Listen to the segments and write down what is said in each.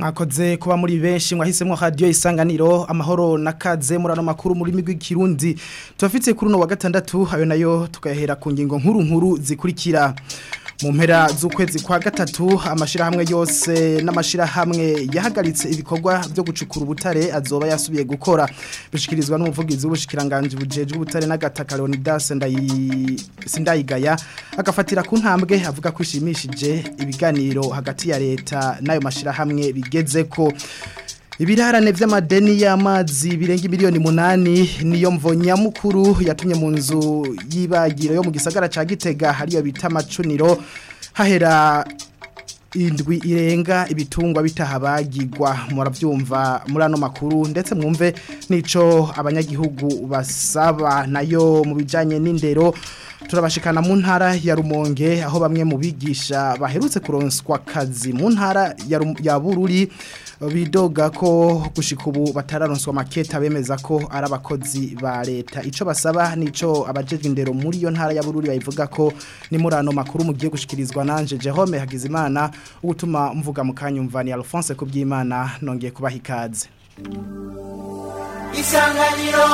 mwakoze kuba muri benshi mwahisemo radio isanganiro amahoro nakaze murano makuru muri migwi kirundi tubafite kuri no wa gatandatu ayo nayo tukahera ku ngingo nkuru nkuru zikurikira mu mpera z'ukwezi kwa gatatu amashirahamwe yose n'amashirahamwe yahagaritse ibikorwa byo gucukura ubutare azoba yasubiye gukora bishikirizwa n'umuvugizi w'ubushikiranganje bujejwe ubutare n'agataka Leonidas Sindayigaya agafatira ku ntambwe avuga ko ishimishije ibiganiro hagati ya leta n'ayo mashirahamwe bigezeko Ibirarane vy'amadeni y'amazi birenga miliyoni munani niyo mvo nyamukuru yatumye mu nzu y'ibagiro yo mu gisagara ca Gitega hariyo bita macuniro hahera indwi irenga ibitungwa bitahabagirwa muravyumva muri ano makuru ndetse mwumve nico abanyagihugu basaba nayo mu bijanye n'indero turabashikana mu ntara ya Rumonge aho bamwe mu bigisha baherutse kuronswa kazi mu ntara ya, ya Bururi bidoga ko gushika ubu batararonswa maketa bemeza ko ari abakozi ba leta ico basaba nico abajejwe indero muri yo ntara ya Bururi bayivuga ko ni murano makuru mugiye gushikirizwa nanje Jerome Hagizimana ugutuma mvuga mu kanyumva ni Alphonse kubyimana nongeye kubaha ikaze Isanganiro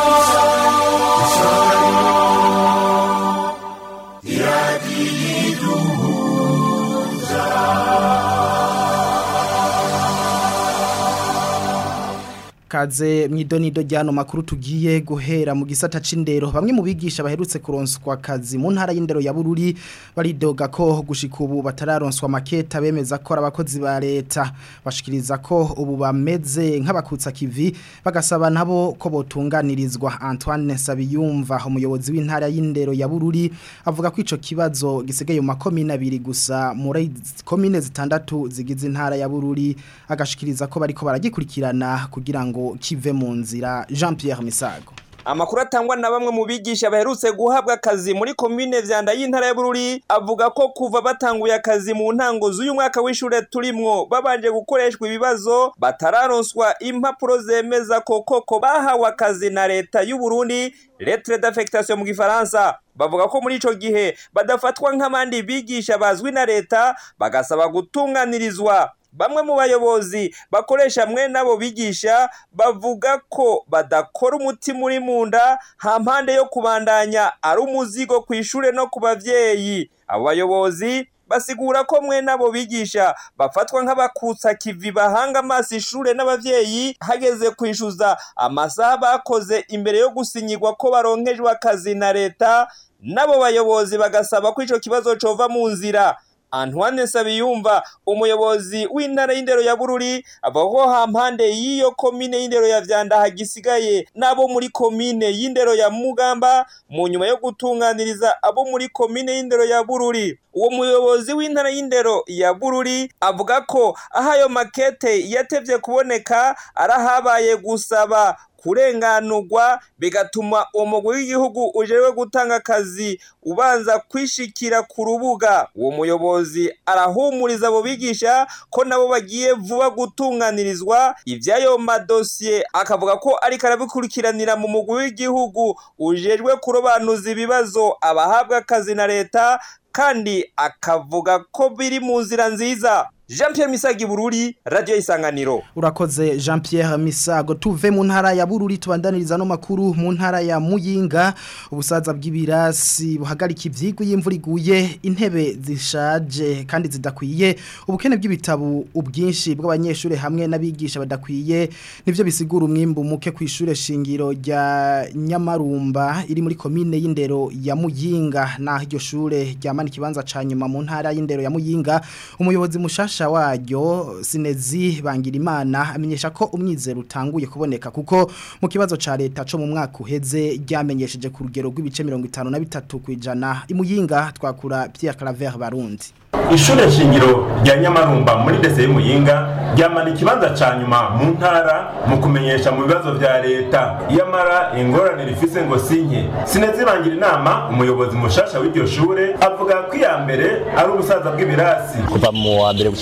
kaze mwidonido ryano makuru tugiye guhera mu gisata c'indero bamwe mu bigisha baherutse kuronswa kazi mu ntara y'indero ya Bururi baridoga ko gushika ubu batararonswa maketa bemeza ko abakozi ba leta bashikiriza ko ubu bameze nk'abakutsa kivi bagasaba nabo ko botunganirizwa Antoine Sabiyumva umuyobozi w'intara y'indero ya Bururi avuga ko ico kibazo gisigaye mu makomine abiri gusa muri komine zitandatu zigize intara ya Bururi agashikiriza ko bariko baragikurikirana kugira ngo kive mu nzira Jean Pierre Misago Amakuru atangwa na bamwe mu bigisha baherutse guhabwa akazi muri komine vyanda y'intara ya Bururi avuga ko kuva batanguye akazi mu ntango z'uyu mwaka w'ishure turimwo babanje gukoreshwa ibibazo batararonswa impapuro zemeza ko koko bahawe akazi na leta y'u Burundi lettre d'affectation mu gifaransa bavuga ko muri ico gihe badafatwa nk'abandi bigisha bazwi na leta bagasaba gutunganirizwa bamwe mu bayobozi bakoresha mwe nabo bigisha bavuga ko badakora umutima uri mu nda ha mpande yo kubandanya ari umuzigo ku ishure no ku bavyeyi abo bayobozi basigura ko mwe nabo bigisha bafatwa nk'abakutsa kivi bahanga amaso ishure n'abavyeyi hageze kwishuza amasaha bakoze imbere yo gusinyirwa ko baronkejwe akazi na leta nabo bayobozi bagasaba ko ico kibazo cova mu nzira Antoine Sabiyumva umuyobozi w'intara y'indero ya Bururi avuga ko hampande y'iyo komine y'indero ya Vyanda hagisigaye nabo muri komine y'indero ya Mugamba mu nyuma yo gutunganiriza abo muri komine y'indero ya Bururi uwo muyobozi w'intara y'indero ya Bururi avuga ko aho ayo makete yatevye kuboneka arahabaye gusaba kurenganurwa bigatuma umugwi w'igihugu ujewe gutanga akazi ubanza kwishikira ku rubuga uwo muyobozi arahumuriza abo bigisha ko nabo bagiye vuba gutunganirizwa ivy'ayo madosiye akavuga ko ariko arabikurikiranira mu mugwi w'igihugu ujejwe kurobanuza ibibazo abahabwa akazi na leta kandi akavuga ko biri mu nzira nziza Jean Pierre Misagi Bururi Radio Isanganiro Urakoze Jean Pierre Misago tuve mu ntara ya Bururi tubandaniriza no makuru mu ntara ya Muyinga ubusaza bw'ibirasi buhagarika ivyigwa y'imvura iguye intebe zishaje kandi zidakwiye ubukene bw'ibitabo ubwinshi bw'abanyeshure hamwe n'abigisha badakwiye nivyo bisigura umwimbu muke kwishure shingiro rya Nyamarumba iri muri commune y'indero ya Muyinga naho iryo shure ryamana ikibanza ca nyuma mu ntara y'indero ya Muyinga umuyobozi mushasha waryo sinezi bangira imana amenyesha ko umwizero utanguye kuboneka kuko mu kibazo ca leta co mu mwaka uheze ryamenyesheje ku rugero rw'ibice 53 kwijana imuyinga twakura Pierre Claver Barundi ishure shingiro rya nyamarumba muri dese y'umuyinga ryamana ikibanza ca nyuma mu ntara mu kumenyesha mu bibazo vya leta iyamara ingorane rifise ngo sinke sinezibangira inama umuyobozi mushasha w'iryo shure avuga ko iya mbere ari ubusaza bw'ibirasi kuva mu wa mbere gushika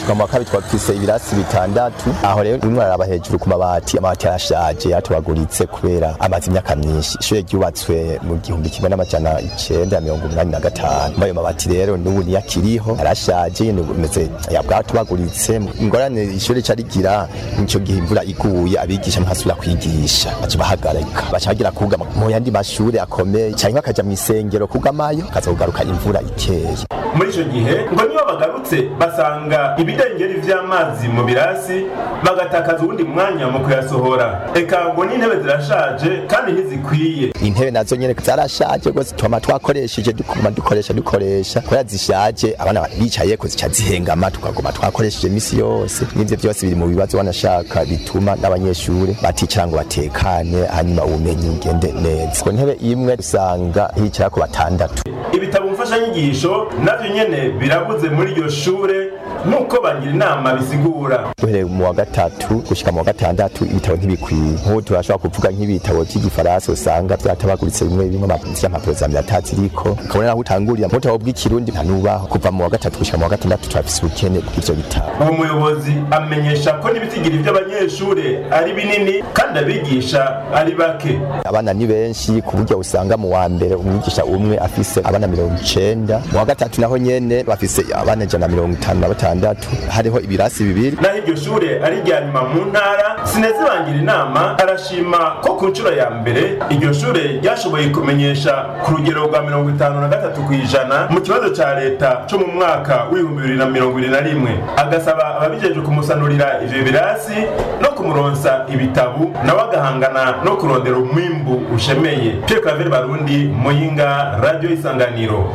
gushika mu wa kabiri twafise ibirasi bitandatu aho rero rimwe araba hejuru ku mabati amabati yarashaje yatobaguritse kubera amaze imyaka myinshi ishure ryubatswe mu gihumbi kimwe n'amajana icenda na mirongo umunani na gatanu muri ayo mabati rero n'ubu niyo akiriho yarashaje nyene umeze yabwatobaguritse ingorane ishure rica rigira nico gihe imvura iguye abigisha ntibasubira kwigisha baca bahagarika baca bagira kugama mu yandi mashure akomeye canke bakaja mw'isengero kugamayo kaza kugaruka imvura ikeye muri icyo gihe ngo niyo bagarutse basanga ibidengeri vy'amazi mu birasi bagatakaza uwundi mwanya mu kuyasohora eka ngo n'intebe zirashaje kandi ntizikwiye intebe nazo nyene zarashaje rwose twama twakoresheje dukuma dukoresha dukoresha kubera zishaje abana bicayeko zica zihengama tukaguma twakoresheje imisi yose n'ivyo vyose biri mu bibazo wanashaka bituma n'abanyeshure baticara ngo batekane hanyuma ubumenyi bugende neza ku ntebe imwe usanga hicarako batandatu ibitabo mfashanyigisho navyo nyene birabuze muri iryo shure nk'uko bagira inama bisigura duhereye mu wa gatatu gushika mu wa gatandatu ibitabo ntibikwiye nk'ubu turashobora kuvuga nk'ibitabo vy'igifaransa usanga vyatabaguritse bimwe bimwe vy'impapuro za miratatu ziriko ukabona naho utangurira mu butabo bw'ikirundi ntanubaho kuva mu wa gatatu gushika mu wa gatandatu turafise ubukene bw'ivyo bitabo uwo muyobozi amenyesha ko n'ibitigiri vy'abanyeshure ari binini kandi abigisha ari bake abana ni benshi ku buryo usanga mu wa mbere umwigisha umwe afise abana mirongo icenda mu wa gatatu naho nyene bafise abana ijana na mirongo itanu na batandatu hariho ibirasi bibiri naho iryo shure ari irya nyuma mu ntara sinezibangira inama arashima ko ku nshuro ya mbere iryo shure ryashoboye kumenyesha ku rugero rwa mirongo itanu na gatatu ku ijana mu kibazo ca leta co mu mwaka w'ibihumbi bibiri na mirongo ibiri na rimwe agasaba ababijejwe kumusanurira ivyo birasi no kumuronsa ibitabu nawe agahangana no kurondera umwimbu ushemeye Pierre Claver Barundi Muyinga Radio Isanganiro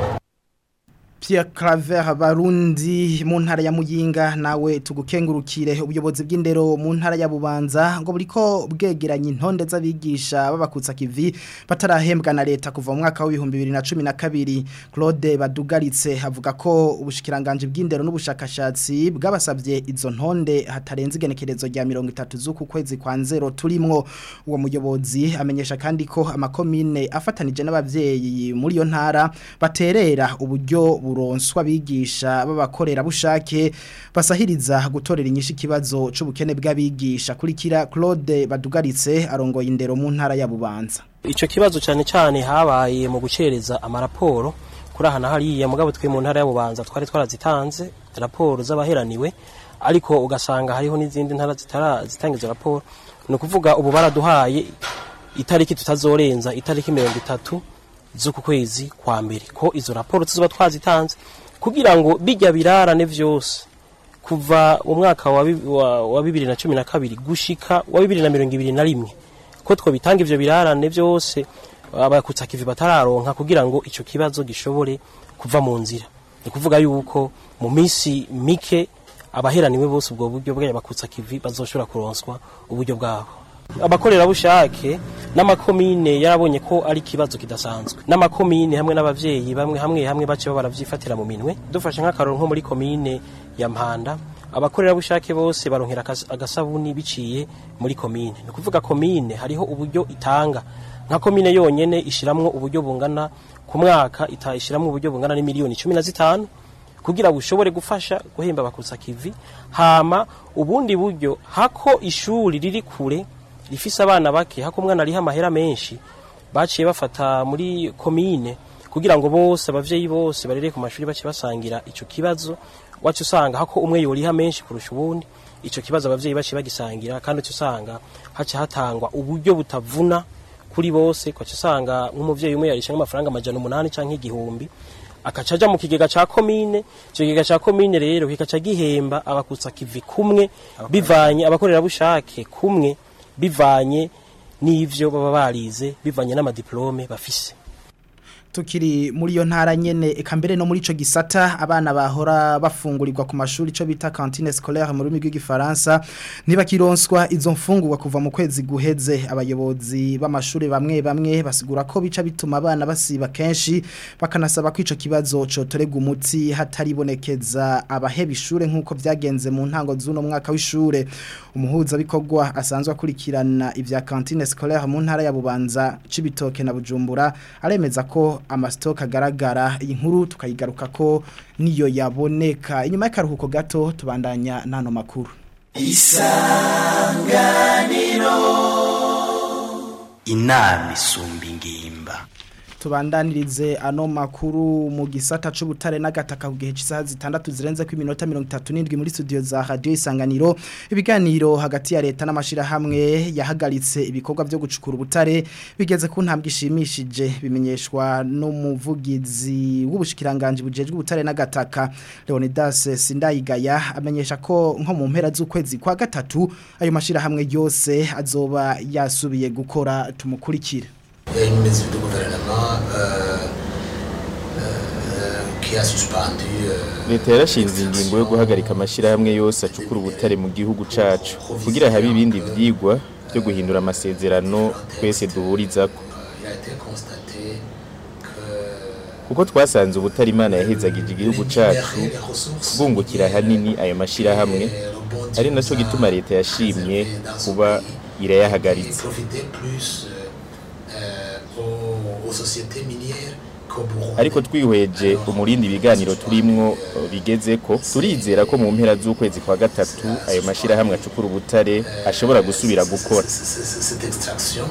Pierre Claver Barundi mu ntara ya Muyinga nawe tugukengurukire ubuyobozi bw'indero mu ntara ya Bubanza ngo buriko bwegeranye intonde z'abigisha babakutsa kivi batarahembwa na leta kuva mu mwaka w'ibihumbi bibiri na cumi na kabiri Claude Badugaritse avuga ko ubushikiranganje bw'indero n'ubushakashatsi bwabasabye izo ntonde hatarenze igenekerezo rya mirongo itatu z'uku kwezi kwa nzero turimwo uwo muyobozi amenyesha kandi ko amakomine afatanije n'abavyeyi muri iyo ntara baterera uburyo buronswa abigisha b'abakorera bushake basahiriza gutorera inyishu ikibazo c'ubukene bw'abigisha kurikira Claude Badugaritse arongoye indero mu ntara ya Bubanza Ico kibazo cyane cyane habaye mu gucereza amaraporo kuri aha na hariya mugabo twe mu ntara ya Bubanza twari twarazitanze raporo z'abaheraniwe ariko ugasanga hariho n'izindi ntara zitara zitangiza raporo ni ukuvuga ubu baraduhaye itariki tutazorenza itariki mirongo itatu z'uku kwezi kwa mbere ko izo raporo tuzoba twazitanze kugira ngo bijya birarane vyose kuva mu mwaka wa, bi- wa, wa bibiri na cumi na kabiri gushika wa bibiri na mirongo ibiri na rimwe ko twobitanga ivyo birarane vyose abakutsa kivi batararonka kugira ngo ico kibazo gishobore kuva mu nzira ni kuvuga yuko mu misi mike abaheraniwe bose ubwo buryo bw'abakutsa kivi bazoshobora kuronswa uburyo bwabo abakorerabushake n'amakomine yarabonye ko ari ikibazo kidasanzwe n'amakomine hamwe n'abavyeyi bamwe hamwe hamwe bace baravyifatira mu minwe dufashe nk'akaroro nko muri komine ya Mpanda abakorerabushake bose baronkera akas- agasabuni biciye muri komine ni kuvuga komine hariho uburyo itanga nka komine yonyene ishiramwo uburyo bungana ku mwaka itayishiramwo uburyo bungana n'imiliyoni cumi na zitanu kugira bushobore gufasha guhemba bakutsa kivi hama ubundi buryo hako ishuri riri kure rifise abana bake hako umwana ariho amahera menshi baciye bafata muri komine kugira ngo bose abavyeyi bose barere ku mashuri bace basangira ico kibazo wacu usanga hako umwe yoriha menshi kurusha ubundi ico kibazo abavyeyi baciye bagisangira kandi uca usanga haca hatangwa uburyo butavuna kuri bose kwaca usanga nk'umuvyeyi umwe yarisha nk'amafaranga amajana umunani canke igihumbi akaca aja mu kigega ca komine ico kigega ca komine rero kikaca gihemba abakutsa kivi kumwe bivanye abakorerabushake kumwe bivanye n'ivyo baba barize bivanye n'amadiplome bafise tukiri muri iyo ntara nyene eka mbere no muri ico gisata abana bahora bafungurirwa ku mashuri ico bita cantine scolaire mu rurimi rw'igifaransa ntibakironswa izo mfungurwa kuva mu kwezi guheze abayobozi b'amashuri bamwe bamwe basigura ko bica bituma abana basiba kenshi bakanasaba ko ico kibazo cotorega umuti hataribonekeza abaheba ishure nk'uko vyagenze mu ntango z'uno mwaka w'ishure umuhuza bikorwa asanzwe akurikirana ivya cantine scolaire mu ntara ya Bubanza cibitoke na Bujumbura aremeza ko amasitoke agaragara iyi nkuru tukayigaruka ko niyo yaboneka inyuma y'akaruhuko gato tubandanya n'ano makuru inama isumba ingimba tubandanirize ano makuru mu gisata c'ubutare n'agataka ku gihe cy'isaha zitandatu zirenze ku iminota 37 muri studio za radio isanganiro ibiganiro hagati ya leta n'amashirahamwe yahagaritse ibikorwa byo gucukura ubutare bigeze ku ntambwe ishimishije bimenyeshwa n'umuvugizi w'ubushikiranganje bujejwe ubutare n'agataka Leonidas Sindayigaya amenyesha ko nko mu mpera z'ukwezi kwa gatatu ayo mashirahamwe yose azoba yasubiye gukora tumukurikire Il y a une mesure de gouvernement euh, euh, qui a suspendu euh, leta yarashinze ingingo yo guhagarika amashyirahamwe yose acukura ubutare mu gihugu cacu kugira habe ibindi vyigwa byo guhindura amasezerano twese duhurizako il a été constaté que kuko twasanze ubutare imana yahezagije igihugu cacu les ressources bwungukira hanini ayo mashyirahamwe et rebondissent ari naco gituma leta yashimye kuba irayahagaritse profiter plus euh, euh, aux, aux sociétés minières qu'au Burundi. ariko twihweje umurindi ibiganiro turimwo eh, bigezeko turizera ko mu mpera z'ukwezi kwa gatatu ayo mashyirahamwe acukura ubutare ashobora gusubira gukora C- c- c- cette extraction.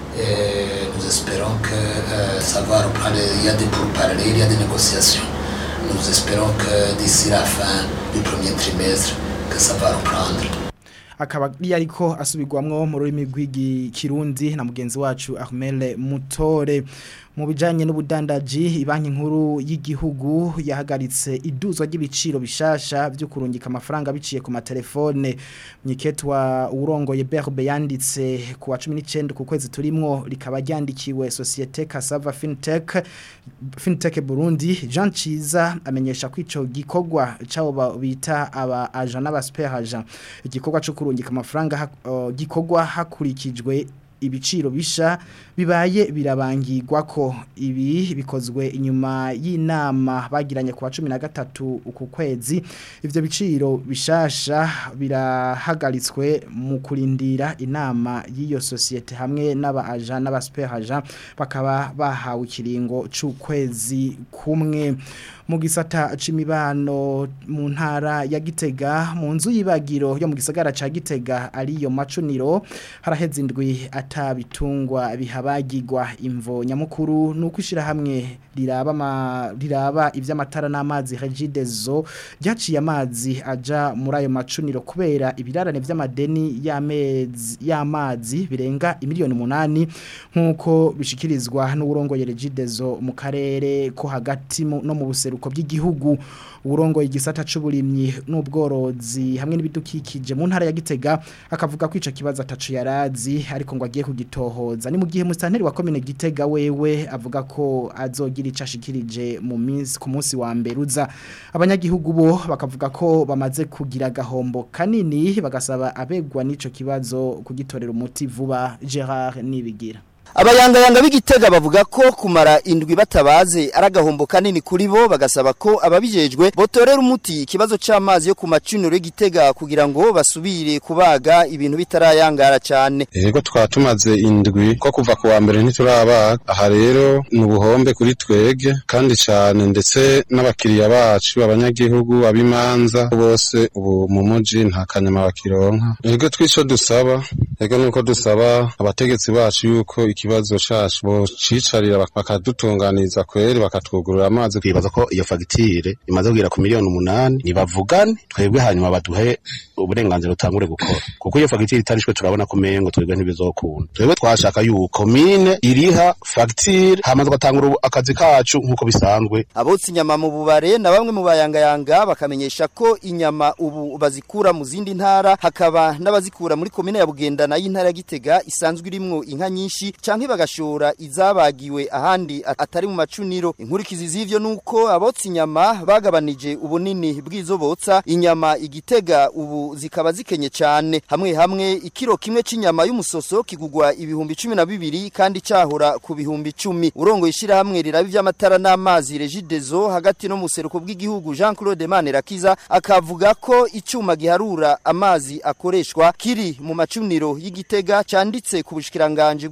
Et nous espérons que euh, ça va reprendre. Il y a des pourparlers, il y a des négociations. Nous espérons que d'ici la fin du premier trimestre, que ça va reprendre. akaba ari ariko asubirwamwo mu rurimi rw'ikirundi na mugenzi wacu Armel Mutore mu bijanye n'ubudandaji banki nkuru y'igihugu yahagaritse iduzwa ry'ibiciro bishasha byo kurungika amafaranga biciye ku matelefone nyiketwa urongoye Berbe yanditse ku wa 19 ku kwezi turimwo rikaba ryandikiwe societe Casava Fintech Fintech Burundi Jean Ciza amenyesha ko ico gikorwa cabo bita aba agent n'aba agent igikorwa cyo kurungika amafaranga ha- uh, gikorwa hakurikijwe ibiciro bisha bibaye birabangirwa ko ibi bikozwe inyuma y'inama bagiranye ku wa 13 uku kwezi ivyo biciro bishasha birahagaritswe mu kurindira inama y'iyo societe hamwe n'aba agent n'aba agent bakaba bahawe ikiringo c'ukwezi kumwe mu gisata c'imibano mu ntara ya Gitega mu nzu y'ibagiro yo mu gisagara ca Gitega ariyo macuniro haraheze indwi atabitungwa bihabagirwa imvo nyamukuru nuko ishira hamwe riraba ma, riraba ivy'amatara n'amazi Regideso ryaciye amazi aja muri ayo macuniro kubera ibirarane vy'amadeni y'amezi y'amazi birenga imiliyoni umunani nkuko bishikirizwa n'urongoye Regideso mu karere ko hagati mu- no mu buseruko bw'igihugu urongoye igisata c'uburimyi n'ubworozi hamwe n'ibidukikije mu ntara ya Gitega akavuga ko ico kibazo atacu yarazi ariko ngo agiye kugitohoza ni mu gihe musanteri wa commune Gitega wewe avuga ko azogira ico ashikirije mu minsi ku munsi wa mbere uza abanyagihugu bo bakavuga ko bamaze kugira gahombo kanini bagasaba abegwa n'ico kibazo kugitorera umuti vuba Gerard Nibigira Abayangayanga b'igitega bavuga ko kumara indwi batabaze ari agahombo kanini kuri bo bagasaba ko ababijejwe botorera umuti ikibazo c'amazi yo ku macuniro y'igitega kugira ngo basubire kubaga ibintu bitarayangara cyane. Ego twaba tumaze indwi ko kuva ku wa mbere ntiturabaga aha rero ni ubuhombe kuri twege kandi cyane ndetse n'abakiriya bacu abanyagihugu abimanza bose ubu mu muji nta kanyama bakironka ego twico dusaba ego nuko dusaba abategetsi bacu yuko ikibazo cacu bocicarira bak- bakadutunganiza kweri bakatwugurura amazi twibaza ko iyo fagitire imaze kugera ku miliyoni umunani nibavugane twebwe hanyuma baduhe uburenganzira utangure gukora kuko iyo fagitire itarishwe turabona ko mengo twebwe ntibizokunda twebwe twashaka yuko mine iriha fagitire hama tugatangura ubu- akazi kacu nk'uko bisanzwe Abotsi inyama mu bubare na bamwe mu bayangayanga bakamenyesha ko inyama ubu bazikura mu zindi ntara hakaba n'abazikura muri komine ya Bugendana y'intara ya Gitega isanzwe irimwo inka nyinshi canke bagashora izabagiwe ahandi at- atari mu macuniro inkurikizi z'ivyo nuko abotsi inyama bagabanije ubunini bw'izo botsa inyama igitega ubu zikaba zikenye cyane hamwe hamwe ikiro kimwe c'inyama y'umusoso kigugwa ibihumbi cumi na bibiri kandi cahora ku bihumbi cumi urongo ishira hamwe riraba ivy'amatara n'amazi Regideso hagati no mu seruko bw'igihugu Jean Claude Manirakiza akavuga ko icuma giharura amazi akoreshwa kiri mu macuniro y'igitega canditse ku bushikiranganje bw'ibidukikije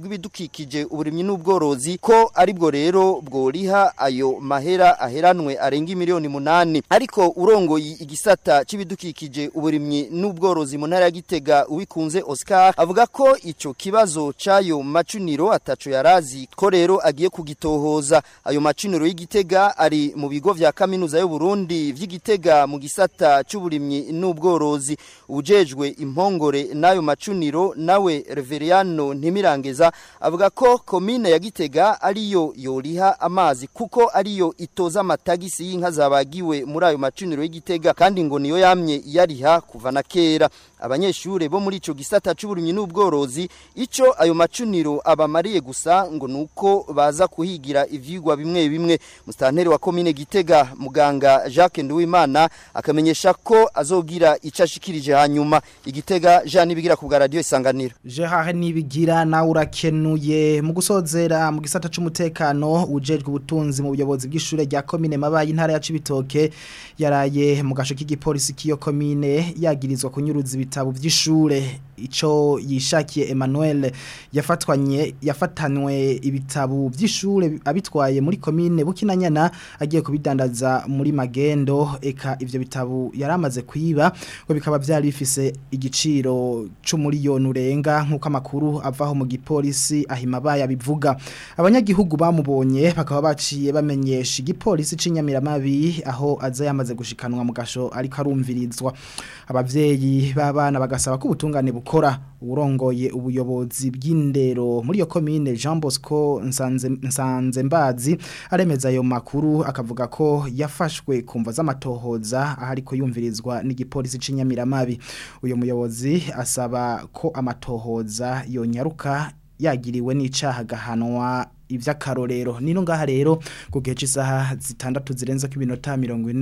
vy'ibidukikije uburimyi n'ubworozi ko aribwo rero bworiha ayo mahera aheranwe arenga miliyoni munani ariko urongoye igisata c'ibidukikije uburimyi n'ubworozi mu ntara ya Gitega uwikunze Oscar avuga ko ico kibazo c'ayo macuniro ataco yarazi ko rero agiye kugitohoza ayo macuniro y'igitega ari mu bigo vya kaminuza y'u Burundi vy'igitega mu gisata c'uburimyi n'ubworozi ujejwe impongore n'ayo macuniro nawe Reveriano Ntimirangeza avuga ko komine ya Gitega ariyo yoriha amazi kuko ariyo itoza amatagisi y'inka zabagiwe muri ayo macuniro y'igitega kandi ngo niyo yamye yariha kuva na kera abanyeshure bo muri ico gisata c'uburimyi n'ubworozi ico ayo macuniro abamariye gusa ngo nuko baza kuhigira ivyigwa bimwe bimwe mustanteri wa komine Gitega muganga Jacques Nduwimana akamenyesha ko azogira ico ashikirije hanyuma igitega Jean nibigira ku bwa radio isanganiro Gerard nibigira na urakenuye mu gusozera mu gisata c'umutekano ujejwe ubutunzi mu buyobozi bw'ishure rya komine mabaye intara ya Cibitoke yaraye mu gasho k'igipolisi kiyo komine yagirizwa kunyuruza ibitabo vy'ishure ico yishakiye Emmanuel yafatwanye yafatanwe ibitabo vy'ishure abitwaye muri komine Bukinanyana agiye kubidandaza muri magendo eka ivyo bitabo yaramaze kwiba ngo bikaba byari bifise igiciro c'umuriyoni urenga nkuko amakuru avaho mu gipolisi ahima baya bivuga abanyagihugu bamubonye bakaba baciye bamenyesha igipolisi c'inyamiramabi aho aza yamaze gushikanwa mu gasho ariko arumvirizwa abavyeyi b'abana bagasaba ko ubutungane bukora urongoye ubuyobozi bw'indero muri iyo komine Jean Bosco Nsanze Nsanze Mbazi aremeza ayo makuru akavuga ko yafashwe kumva z'amatohoza ahari ko yumvirizwa n'igipolisi c'inyamiramabi uyo muyobozi asaba ko amatohoza yonyaruka yagiriwe n'icaha gahanwa ivy'akarorero nino ngaha rero kugeje isaha zitandatu zirenze ko iminota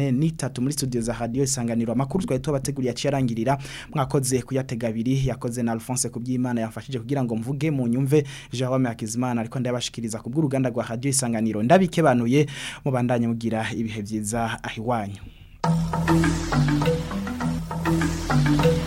43 muri studio za radio isanganiro amakuru twari tubateguriye aciyarangirira mwakoze kuyatega abiri yakoze na Alphonse kubyimana yafashije kugira ngo mvuge mu nyumve Jerome Hakizimana ariko ndabashikiriza ku bw'uruganda rwa radio isanganiro ndabikebanuye mubandanye mugira ibihe byiza ahiwanyu Thank you.